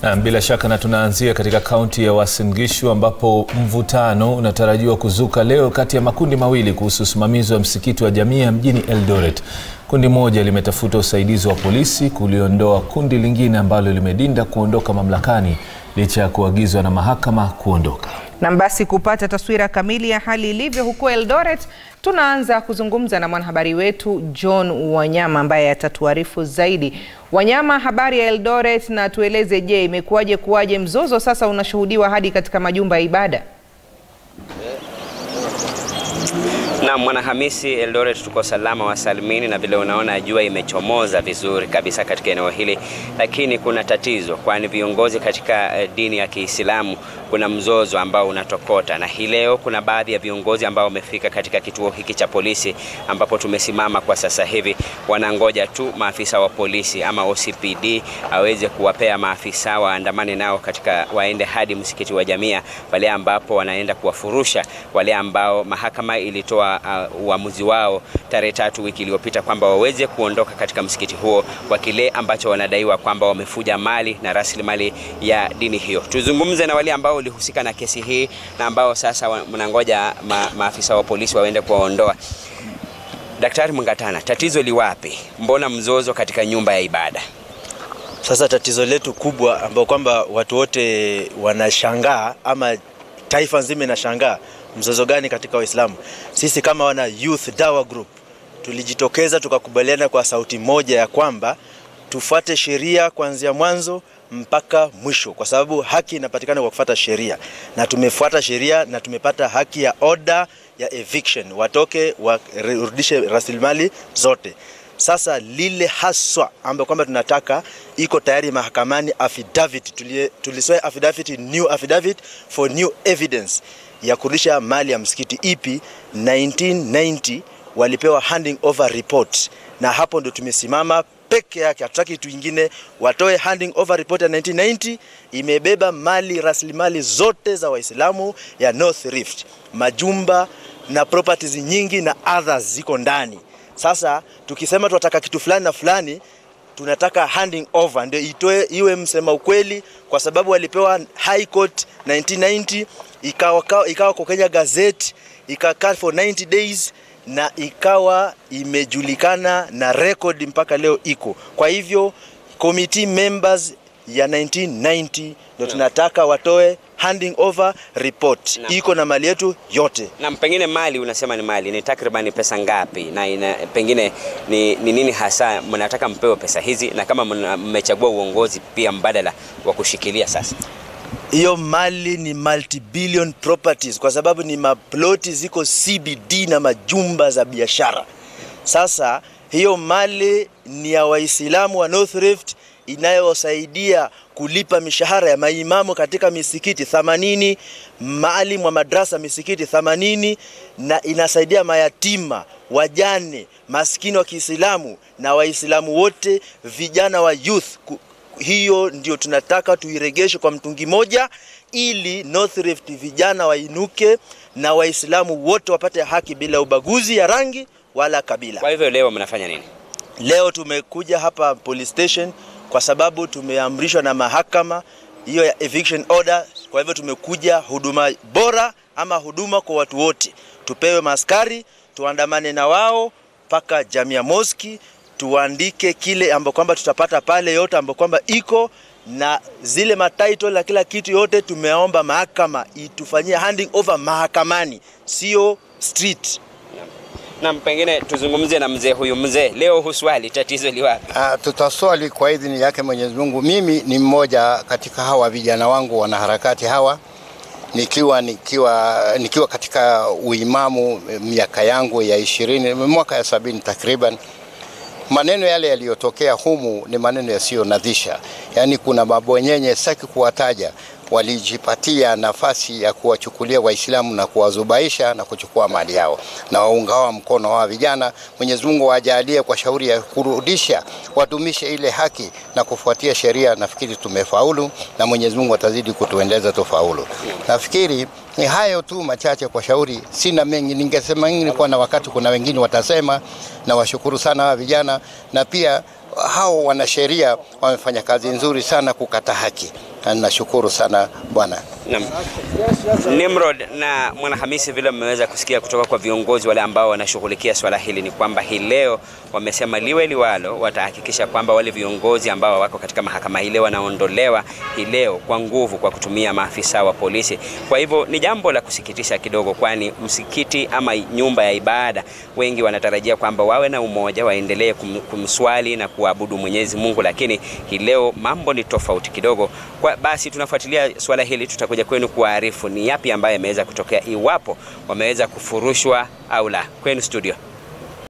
Na bila shaka na tunaanzia katika kaunti ya Uasin Gishu ambapo mvutano unatarajiwa kuzuka leo kati ya makundi mawili kuhusu usimamizi wa msikiti wa Jamia mjini Eldoret. Kundi moja limetafuta usaidizi wa polisi kuliondoa kundi lingine ambalo limedinda kuondoka mamlakani licha ya kuagizwa na mahakama kuondoka. Na basi kupata taswira kamili ya hali ilivyo huko Eldoret, tunaanza kuzungumza na mwanahabari wetu John Wanyama ambaye atatuarifu zaidi. Wanyama, habari ya Eldoret, na tueleze, je, imekuwaje kuwaje mzozo sasa unashuhudiwa hadi katika majumba ya ibada? Na Mwanahamisi, Eldoret tuko salama wa salimini, na vile unaona jua imechomoza vizuri kabisa katika eneo hili, lakini kuna tatizo, kwani viongozi katika dini ya Kiislamu kuna mzozo ambao unatokota, na hii leo kuna baadhi ya viongozi ambao wamefika katika kituo hiki cha polisi ambapo tumesimama kwa sasa hivi, wanangoja tu maafisa wa polisi ama OCPD aweze kuwapea maafisa waandamane nao katika waende hadi msikiti wa Jamia, pale ambapo wanaenda kuwafurusha wale ambao mahakama ilitoa Uh, uamuzi wao tarehe tatu wiki iliyopita kwamba waweze kuondoka katika msikiti huo kwa kile ambacho wanadaiwa kwamba wamefuja mali na rasilimali ya dini hiyo. Tuzungumze na wale ambao walihusika na kesi hii na ambao sasa mnangoja ma, maafisa wa polisi waende kuwaondoa. Daktari Mungatana, tatizo liwapi? Mbona mzozo katika nyumba ya ibada? Sasa tatizo letu kubwa ambao kwamba watu wote wanashangaa ama taifa nzima inashangaa mzozo gani katika Waislamu. Sisi kama wana Youth Dawa Group tulijitokeza tukakubaliana kwa sauti moja ya kwamba tufuate sheria kuanzia mwanzo mpaka mwisho, kwa sababu haki inapatikana kwa kufuata sheria, na tumefuata sheria na tumepata haki ya order ya eviction, watoke warudishe rasilimali zote. Sasa lile haswa ambayo kwamba tunataka iko tayari mahakamani, affidavit tulisoa affidavit, new affidavit for new evidence ya kurudisha mali ya msikiti ipi 1990 walipewa handing over report, na hapo ndo tumesimama peke yake, hatutaki kitu kingine. Watoe handing over report ya 1990 imebeba mali rasilimali zote za Waislamu ya North Rift, majumba na properties nyingi na others ziko ndani. Sasa tukisema tunataka kitu fulani na fulani tunataka handing over ndio itoe iwe msema ukweli, kwa sababu walipewa High Court 1990 ikawa, ikawa kwa Kenya Gazette ikakaa for 90 days na ikawa imejulikana na record mpaka leo iko. Kwa hivyo committee members ya 1990 ndio tunataka watoe handing over report Na- iko na mali yetu yote. Na pengine mali unasema ni mali ni takriban pesa ngapi, na ina, pengine ni, ni nini hasa mnataka mpewe pesa hizi, na kama mna- mmechagua uongozi pia mbadala wa kushikilia sasa? Hiyo mali ni multi-billion properties kwa sababu ni maploti ziko CBD na majumba za biashara. Sasa hiyo mali ni ya Waislamu wa North Rift inayosaidia kulipa mishahara ya maimamu katika misikiti 80, maalim wa madrasa misikiti 80, na inasaidia mayatima, wajane, maskini wa Kiislamu na Waislamu wote, vijana wa youth ku- hiyo ndio tunataka tuiregeshe kwa mtungi moja, ili North Rift vijana wainuke na Waislamu wote wapate haki bila ubaguzi ya rangi wala kabila. Kwa hivyo leo mnafanya nini? Leo tumekuja hapa police station kwa sababu tumeamrishwa na mahakama hiyo ya eviction order. Kwa hivyo tumekuja huduma bora ama huduma kwa watu wote, tupewe maaskari, tuandamane na wao mpaka Jamia Moski, tuandike kile ambapo kwamba tutapata pale yote ambapo kwamba iko na zile matitle na kila kitu yote, tumeomba mahakama itufanyie handing over mahakamani, sio street. Na pengine tuzungumze na mzee huyu. Mzee, leo huswali, tatizo liwapi? Ah, tutaswali kwa idhini yake Mwenyezi Mungu. Mimi ni mmoja katika hawa vijana wangu wanaharakati hawa, nikiwa nikiwa nikiwa katika uimamu eh, miaka yangu ya ishirini mwaka ya sabini takriban. Maneno yale yaliyotokea humu ni maneno yasiyonadhisha, yaani kuna mabwenyenye, sitaki kuwataja, walijipatia nafasi ya kuwachukulia Waislamu na kuwazubaisha na kuchukua mali yao, na waungawa mkono hawa vijana. Mwenyezi Mungu wajalie kwa shauri ya kurudisha, wadumishe ile haki na kufuatia sheria. Nafikiri tumefaulu na Mwenyezi Mungu atazidi kutuendeleza tufaulu. Nafikiri ni hayo tu machache kwa shauri, sina mengi. Ningesema mengi kwa na wakati, kuna wengine watasema. Na washukuru sana hawa vijana, na pia hao wanasheria wamefanya kazi nzuri sana kukata haki na ninashukuru sana Bwana. Naam. Nimrod na Mwanahamisi, vile mmeweza kusikia kutoka kwa viongozi wale ambao wanashughulikia swala hili, ni kwamba hii leo wamesema liwe liwalo, watahakikisha kwamba wale viongozi ambao wako katika mahakama hii leo wanaondolewa hii leo kwa nguvu kwa kutumia maafisa wa polisi. Kwa hivyo ni jambo la kusikitisha kidogo, kwani msikiti ama nyumba ya ibada, wengi wanatarajia kwamba wawe na umoja, waendelee kum, kumswali na kuabudu Mwenyezi Mungu, lakini hii leo mambo ni tofauti kidogo. Kwa basi tunafuatilia swala hili, tutakuja kwenu kuwaarifu ni yapi ambayo yameweza kutokea, iwapo wameweza kufurushwa au la. Kwenu studio.